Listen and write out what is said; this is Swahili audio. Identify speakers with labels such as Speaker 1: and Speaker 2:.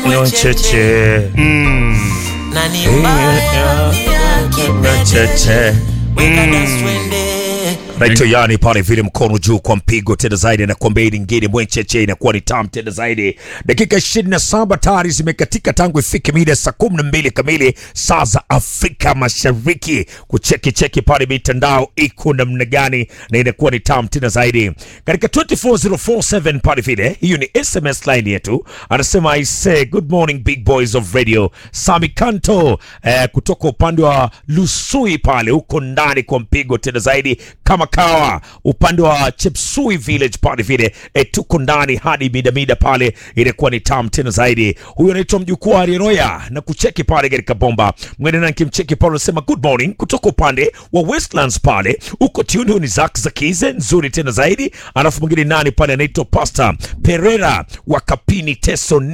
Speaker 1: Cheche.
Speaker 2: Mm.
Speaker 3: na ni mbaya
Speaker 1: Cheche.
Speaker 3: weka dance twende
Speaker 1: Naitwa yani pale vile mkono juu kwa mpigo tena zaidi na kwamba hii nyingine mwencheche inakuwa ni tam tena zaidi. Dakika 27 tayari zimekatika tangu ifike mida saa 12 kamili saa za Afrika Mashariki. Kucheki cheki pale mitandao iko namna gani na inakuwa ni tam tena zaidi. Katika 24047 pale vile hiyo ni SMS line yetu. Anasema I say good morning big boys of radio. Sami Kanto eh, kutoka upande wa Lusui pale huko ndani kwa mpigo tena zaidi kama kawa upande wa Chepsui village pale vile e, tuko ndani hadi mida mida pale, inakuwa ni tam tena zaidi. Huyo anaitwa mjukuu wa Ariroya na kucheki pale katika bomba mwende na kimcheki pale, anasema good morning kutoka upande wa Westlands pale uko tuni ni Zack Zakize nzuri tena zaidi. Alafu mwingine nani pale anaitwa Pastor Pereira wa Kapini Teso